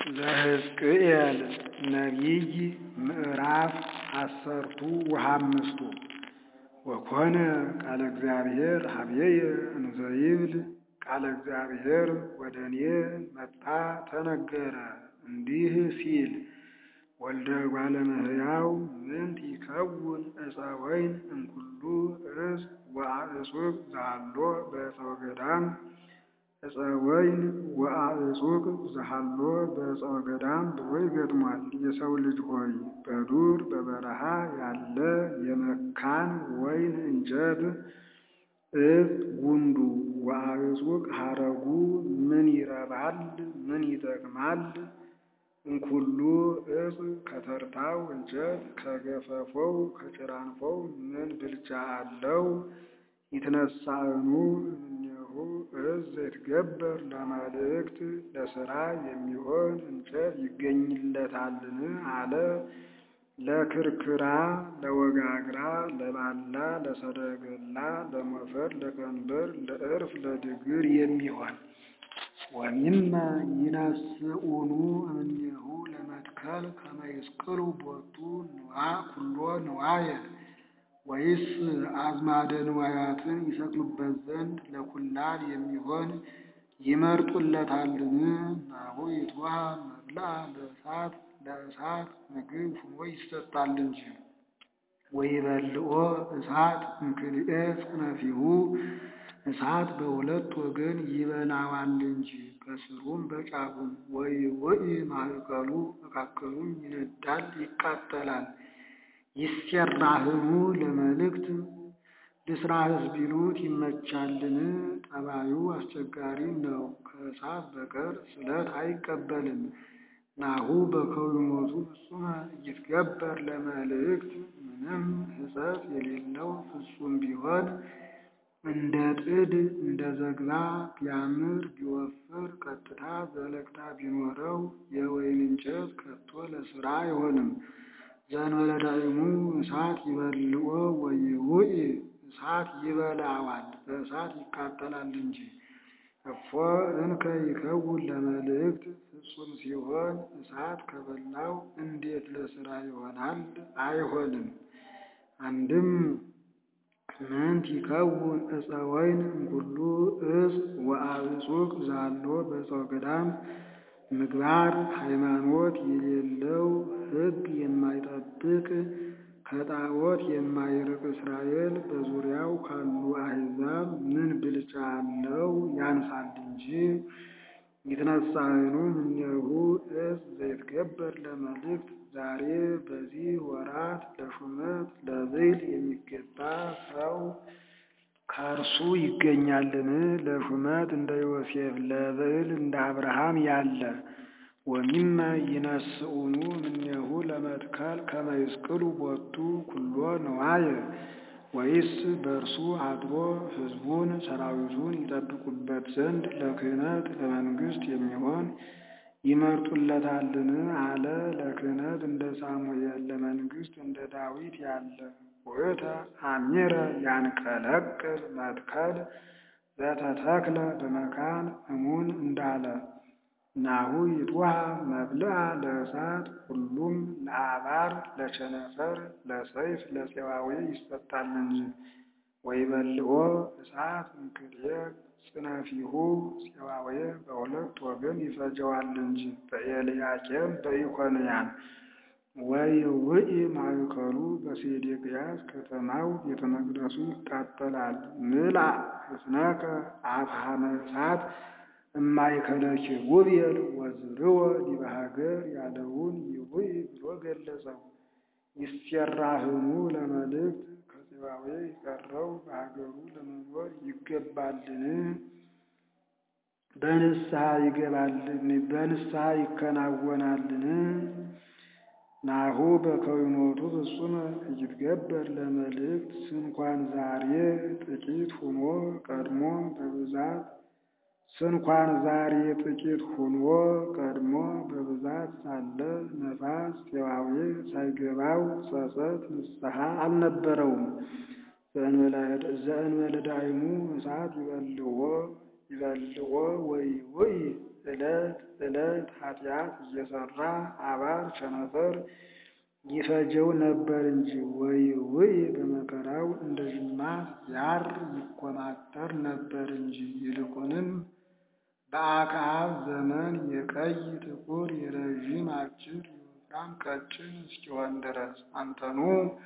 ዘሕዝቅኤል ነቢይ ምዕራፍ አሰርቱ ወሃምስቱ ወኮነ ቃለ እግዚአብሔር ኀበየ እንዘ ይብል ቃለ እግዚአብሔር ወደ እኔ መጣ ተነገረ እንዲህ ሲል ወልደ እጓለ እመሕያው ምንት ይከውን ዕፀ ወይን እምኩሉ ዕፅ ወአዕፁቅ ዘሃሎ በዕፀ ወገዳም ዕፀ ወይን ወአዕፁቅ ዘሃሎ በዕፀ ወገዳም ብሎ ይገጥሟል። የሰው ልጅ ሆይ በዱር በበረሃ ያለ የመካን ወይን እንጨት ዕፅ ጉንዱ ወአዕፁቅ ሐረጉ ምን ይረባል? ምን ይጠቅማል? እምኩሉ ዕፅ ከተርታው እንጨት ከገፈፎው ከጭራንፎው ምን ብልጫ አለው? ይትነሣእኑ እምኔሁ ዕፅ ዘይትገበር ለመልእክት ለሥራ የሚሆን እንጨት ይገኝለታልን አለ። ለክርክራ፣ ለወጋግራ፣ ለባላ፣ ለሰረገላ፣ ለሞፈር፣ ለቀንበር፣ ለዕርፍ፣ ለድግር የሚሆን ወሚመ ይነስኡኑ እምኔሁ ለመትከል ከመ ይስቅሉ ቦቱ ኩሎ ንዋየ ወይስ አዝማደ ንዋያትን ይሰቅሉበት ዘንድ ለኩላብ የሚሆን ይመርጡለታልን? ናሁ ይትወሃብ መብልዐ ለእሳት ለእሳት ምግብ ሆኖ ይሰጣል እንጂ። ወይበልዖ እሳት እምክልኤ ጽነፊሁ እሳት በሁለት ወገን ይበላዋል እንጂ ከስሩም በጫፉም። ወይውኢ ማእከሉ መካከሉም ይነዳል ይቃጠላል። ይሴራህኑ ለመልእክት ልስራህስ ቢሉት ይመቻልን? ጠባዩ አስቸጋሪ ነው። ከእሳት በቀር ስለት አይቀበልም። ናሁ በከዊኖቱ ፍጹመ ይትገበር ለመልእክት ምንም ሕፀት የሌለው ፍጹም ቢሆን እንደ ጥድ እንደ ዘግባ ቢያምር ቢወፍር ቀጥታ ዘለግታ ቢኖረው የወይን እንጨት ከቶ ለሥራ አይሆንም። ዘእንበለ ዳዕሙ እሳት ይበልዖ ወይውኢ እሳት ይበላዋል በእሳት ይቃጠላል እንጂ። እፎ እንከ ይከውን ለመልእክት ፍጹም ሲሆን እሳት ከበላው እንዴት ለሥራ ይሆናል? አይሆንም። አንድም ምንት ይከውን ዕፀ ወይን እምኩሉ ዕፅ ወአዕፁቅ ዘሃሎ በዕፀ ወገዳም ምግባር ሃይማኖት የሌለው ሕግ የማይጠብቅ ከጣዖት የማይርቅ እስራኤል በዙሪያው ካሉ አሕዛብ ምን ብልጫ አለው? ያንሳል እንጂ። ይትነሣእኑ እምኔሁ ዕፅ ዘይትገበር ለመልእክት ዛሬ በዚህ ወራት ለሹመት ለብዕል የሚገባ ሰው ከእርሱ ይገኛልን? ለሹመት እንደ ዮሴፍ ለብዕል እንደ አብርሃም ያለ ወሚመ ይነስኡኑ እምኔሁ ለመትከል ከመ ይስቅሉ ቦቱ ኩሎ ንዋየ ወይስ በእርሱ አድሮ ሕዝቡን ሰራዊቱን ይጠብቁበት ዘንድ ለክህነት ለመንግሥት የሚሆን ይመርጡለታልን አለ። ለክህነት እንደ ሳሙኤል ለመንግሥት እንደ ዳዊት ያለ ውእተ አሚረ ያንቀለቅል መትከል ዘተተክለ በመካን እሙን እንዳለ ናሁ ይትወሃብ መብልዐ ለእሳት ሁሉም ለአባር ለቸነፈር ለሰይፍ ለፄዋዌ ይሰጣል እንጂ። ወይበልዖ እሳት እምክልኤ ጽነፊሁ ፄዋዌ በሁለት ወገን ይፈጀዋል እንጂ። በኤልያቄም በኢኮንያን ወይውኢ ማእከሉ በሴዴቅያስ ከተማው ቤተ መቅደሱ ይቃጠላል። ምልአ ሕፅነከ አፍሃመ እሳት እማእከለ ኪሩቤል ወዝርወ ዲበ ሀገር ያለውን ይውኢ ብሎ ገለጸው። ይሴራህኑ ለመልእክት ከፄዋዌ የቀረው በሀገሩ ለመኖር ይገባልን? በንስሐ ይገባልን? በንስሐ ይከናወናልን? ናሁ በከዊኖቱ ፍጹመ ይትገበር ለመልእክት ስንኳን ዛሬ ጥቂት ሁኖ ቀድሞ በብዛት ስንኳን ዛሬ ጥቂት ሁኖ ቀድሞ በብዛት ሳለ ነፋስ ፄዋዌ ሳይገባው ጸጸት ንስሐ አልነበረውም። ዘእንበለ ዳዕሙ እሳት ይበልዖ ይበልዖ ወይውኢ ዕለት ዕለት ኃጢአት እየሰራ አባር ቸነፈር ይፈጀው ነበር እንጂ ወይውይ በመከራው እንደ ጅማት ያር ይኮማተር ነበር እንጂ። ይልቁንም በአክዓብ ዘመን የቀይ ጥቁር፣ የረዥም አጭር፣ የወፍራም ቀጭን እስኪሆን ድረስ አንተኑ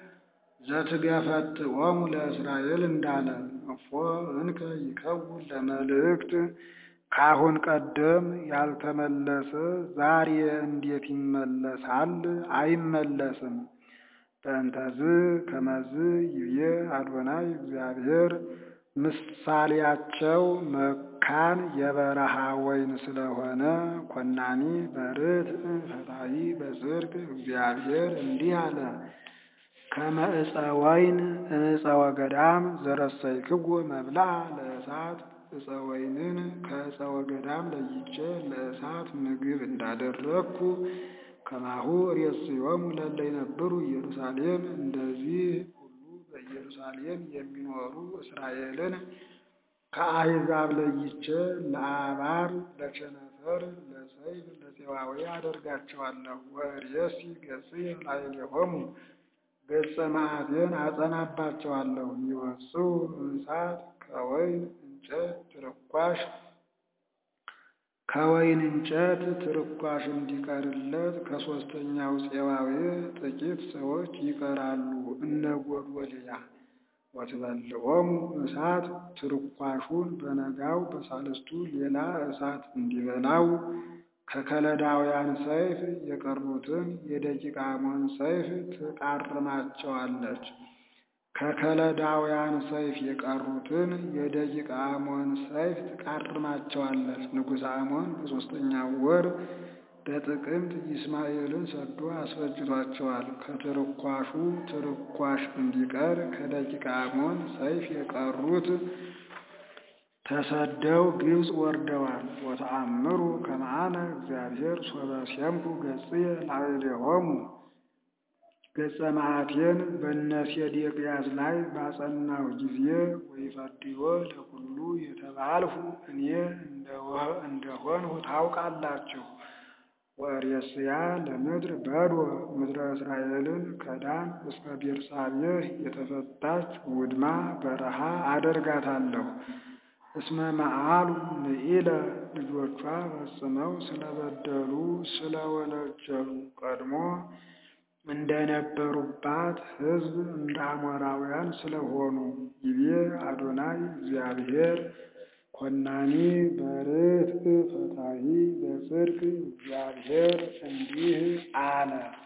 ዘትገፈትዖሙ ለእስራኤል እንዳለ እፎ እንከ ይከውን ለመልእክት ከአሁን ቀደም ያልተመለሰ ዛሬ እንዴት ይመለሳል? አይመለስም። በእንተዝ ከመዝ ይብዬ አዶናይ እግዚአብሔር ምሳሌያቸው መካን የበረሃ ወይን ስለሆነ ኮናኒ በርትዕ ፈታሒ በጽድቅ እግዚአብሔር እንዲህ አለ። ከመ ዕፀ ወይን ዕፀ ወገዳም ዘረሰይክዎ መብልዓ ለእሳት ዕፀ ወይንን ከዕፀ ወገዳም ለይቼ ለእሳት ምግብ እንዳደረግኩ ከማሁ ርእስዮሙ ለእለ ይነብሩ ኢየሩሳሌም እንደዚህ ሁሉ በኢየሩሳሌም የሚኖሩ እስራኤልን ከአሕዛብ ለይቼ ለአባር፣ ለቸነፈር፣ ለሰይፍ፣ ለፄዋዌ አደርጋቸዋለሁ። ወርእየሲ ገጽየ ላዕሌሆሙ ገጸ መዓቴን አጸናባቸዋለሁ። ይወጽኡ እሳት ከወይን እንጨት ትርኳሽ ከወይን እንጨት ትርኳሽ እንዲቀርለት ከሦስተኛው ፄዋዌ ጥቂት ሰዎች ይቀራሉ። እነ ጎዶልያ ወትበልዖሙ እሳት ትርኳሹን በነጋው በሳልስቱ ሌላ እሳት እንዲበላው ከከለዳውያን ሰይፍ የቀሩትን የደቂቀ አሞን ሰይፍ ትቃርማቸዋለች። ከከለዳውያን ሰይፍ የቀሩትን የደቂቀ አሞን ሰይፍ ትቃርማቸዋለች። ንጉሥ አሞን በሦስተኛው ወር በጥቅምት ይስማኤልን ሰዶ አስፈጅቷቸዋል። ከትርኳሹ ትርኳሽ እንዲቀር ከደቂቀ አሞን ሰይፍ የቀሩት ተሰደው ግብፅ ወርደዋል። ወተአምሩ ከመ አነ እግዚአብሔር ሶበ ሴምኩ ገጽየ ላዕሌሆሙ ገጸ መዓቴን በእነ ሴዴቅያስ ላይ ባጸናሁ ጊዜ ወይፈድዮ ለኩሉ የተባልሁ እኔ እንደሆንሁ ታውቃላችሁ። ወርእስያ ለምድር በዶ ምድረ እስራኤልን ከዳን እስከ ቤርሳቤህ የተፈታች ውድማ በረሃ አደርጋታለሁ። እስመ መዓሉ ንኢለ ልጆቿ ፈጽመው ስለበደሉ ስለወነጀሉ ቀድሞ እንደነበሩባት ሕዝብ እንደ አሞራውያን ስለሆኑ ይቤ አዶናይ እግዚአብሔር ኮናኒ በርትዕ ፈታሒ በጽድቅ እግዚአብሔር እንዲህ አለ።